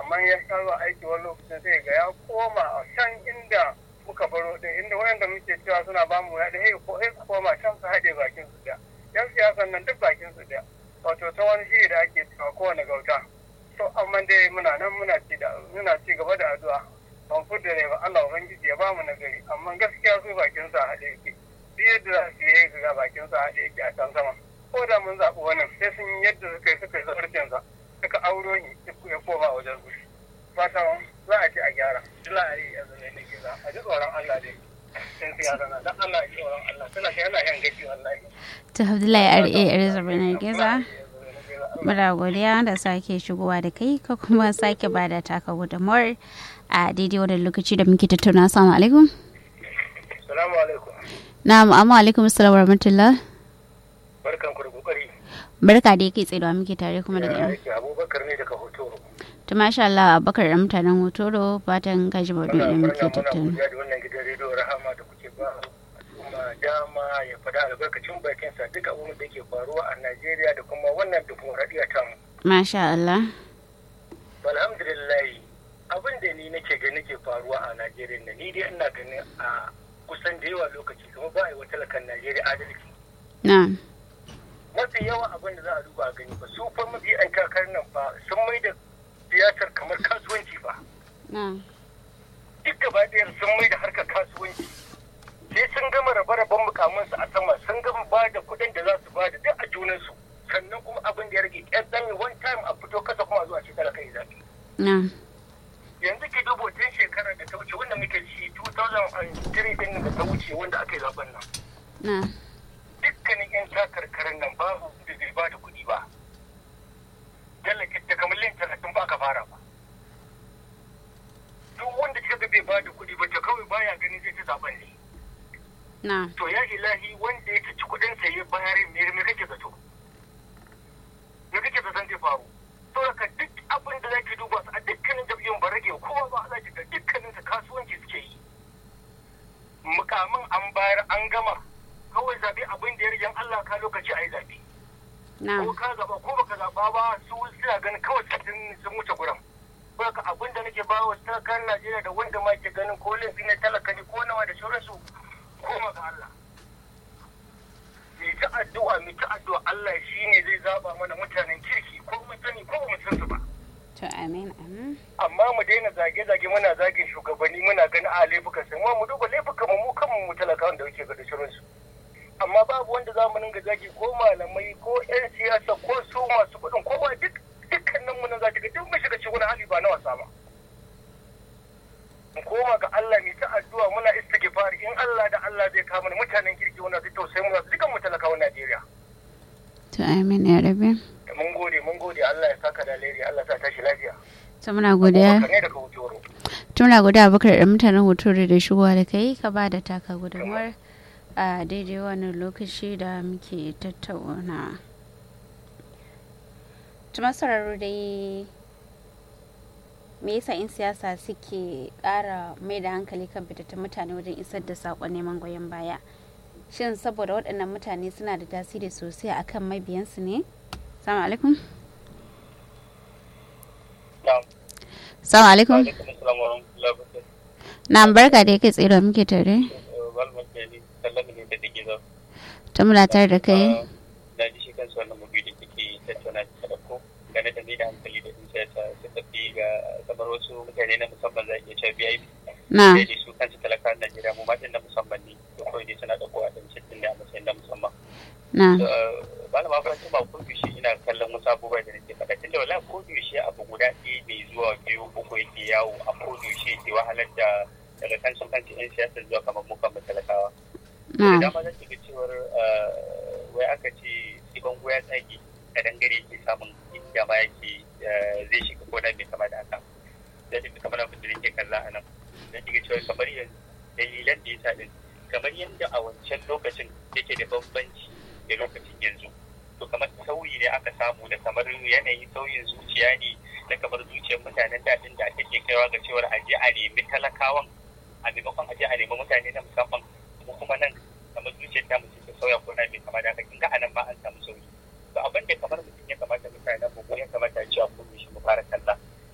amma ya kawo aiki wani lokacin sai ga ya koma a can inda muka baro din inda wayanda muke cewa suna ba mu ya da ko sai koma can su haɗe bakin su da yan siyasan nan duk bakin su da wato ta wani shiri da ake cewa kowane gauta to amma dai muna nan muna ci da muna ci gaba da addu'a ban fudda ne ba Allah ubangiji ya ba mu nagari amma gaskiya su bakin su a haɗe yake duk yadda za su yi ga bakin su a haɗe yake a can sama ko da mun zaɓi wannan sai sun yi yadda suka yi suka yi zarfin sa suka auro ni ya koma wajen su fata za a ci a gyara dila a yi yanzu ne nake za a ji tsoron Allah dai sun siyasa na dan Allah ya ji tsoron Allah suna kai yana yan gashi wallahi ta abdullahi ra elizabeth giza muna godiya da sake shigowa da kai ka kuma sake ba da taka gudunmawar a daidai wannan lokaci da muke tattauna assalamu alaikum salamu alaikum na'am amma alaikum assalam wa rahmatullah barkan ku da kokari barka da yake tsaye da muke tare kuma daga yan yake abubakar ne daga hotoro to masha Allah abubakar da mutanen hotoro fatan kaji baudu da muke tattauna godiya da wannan gidan rediyo rahama da kuke ba al'umma dama ya faɗa albarkacin bakinsa duk abubuwan da ke faruwa a Najeriya da kuma wannan dimokuraɗiyya ta mu. masha Allah alhamdulillah abin da ni nake gani ke faruwa a Najeriya na ni dai ina ganin a kusan da yawa lokaci kuma ba a yi wa talakan Najeriya adalci. na Mafi yawan abin da za a duba a gani ba su fa mafi an takarar nan fa sun mai da siyasar kamar kasuwanci ba. na Duk gaba ɗaya sun mai da harkar kasuwanci. Sai sun gama rabe-raben mukamansu a sama sun gama ba da kuɗin da za su ba da duk a junansu. Sannan kuma abin da ya rage ƙyan ɗan one time a fito kasa kuma zuwa ce talaka ya zaɓi. na yanzu ke dubo tun shekarar da ta wuce wanda muke ci 2003 din da ta wuce wanda aka yi zaben nan na dukkanin yan takarkarin nan babu da bai ba da kuɗi ba talaka da kamar lin talatin ba aka fara ba duk wanda kika ga bai ba da kuɗi ba ta kawai baya ganin zai ci zaben ne na to ya ilahi wanda ya ci kuɗin sa ya bayar me me kake zato me kake zaton zai faru to haka duk abin da zaki duba su a dukkanin jam'iyyun ba rage kowa ba za ki ga dukkanin su kasuwanci suke yi mukamin an bayar an gama kawai zabe abin da ya rage Allah ka lokaci a yi zabe na ko ka zaba ko baka zaba ba su suna ganin kawai sun sun wuce gurin haka abin da nake ba wa talakan Najeriya da wanda ma ke ganin ko laifi na talaka ne ko nawa da sauransu koma ga Allah mai ta addu'a mai ta addu'a Allah shine zai zaba mana mutanen kirki ko mun sani ko ba mu san su ba to amin amin amma mu daina zage-zage muna zagin shugabanni muna ganin a laifukan su mu duba laifukan mu mu kanmu mu talakawan da muke ga da shirinsu amma babu wanda za mu dinga zagi ko malamai ko 'yan siyasa ko su masu kuɗin ko ba duk dukkanin mu nan za ga duk mun shiga cikin wani hali ba na wasa ba mu koma ga Allah mai ta addu'a muna istighfar in Allah da Allah zai kama mana mutanen kirki wanda su tausayi mu dukan mu talakawan Najeriya to amin ya rabe mun gode mun gode Allah ya saka da alheri Allah ya sa tashi lafiya to muna godiya Abubakar ne daga Hotoro tuna guda abubakar da mutanen hotore da shigowa da kai ka ba da taka gudunmuwar a daidai wannan lokaci da muke tattauna tuma sauraro dai me yasa in siyasa suke ƙara mai da hankali kan fitattun mutane wajen isar da saƙon neman goyon baya shin saboda waɗannan mutane suna da tasiri sosai akan mabiyansu ne salamu alaikum na'am salamu alaikum alaikum assalam wa rahmatullahi wa barakatuh na barka da yake tsira muke tare Balman Jali, sallama ne da take zo. ta muna tare da kai Na ji shi kansu wannan mabi da kike tattauna da ɗauko gane da mai da hankali da in siyasa suka fi ga kamar wasu mutane na musamman za a iya cewa biya na sai dai su kansu talakawan Najeriya mu matan na musamman ne da kawai dai suna ɗauko a ɗan cikin ne a matsayin na musamman. na Ba na mafaranta ba ko yaushe ina kallon wasu abubuwa da nake faɗa tunda wala ko yaushe abu guda ɗaya mai zuwa biyu uku yake yawo a ko yaushe ke wahalar da daga kan sun kanci 'yan siyasa zuwa kamar mu kan talakawa. da na dama za ki ga cewar wai aka ce sai bango ya tsage a dangare ke samun inda ma yake zai shiga ko da mai kama da haka da shi kamar abin da nake kalla a nan za ki ga cewar kamar yanzu dalilan da ya sa din kamar yadda a wancan lokacin yake da bambanci da lokacin yanzu to kamar sauyi ne aka samu da kamar yanayin sauyin zuciya ne da kamar zuciyar mutanen daɗin da take kaiwa ga cewar aje a nemi talakawan a maimakon aje a nemi mutane na musamman ko kuma nan kamar zuciyar ta mutum ta sauya ko na mai kama da haka kin ga anan ma an samu sauyi to abin da kamar mutum ya kamata mutanen mu ko ya kamata a cewa kun shi mu fara kalla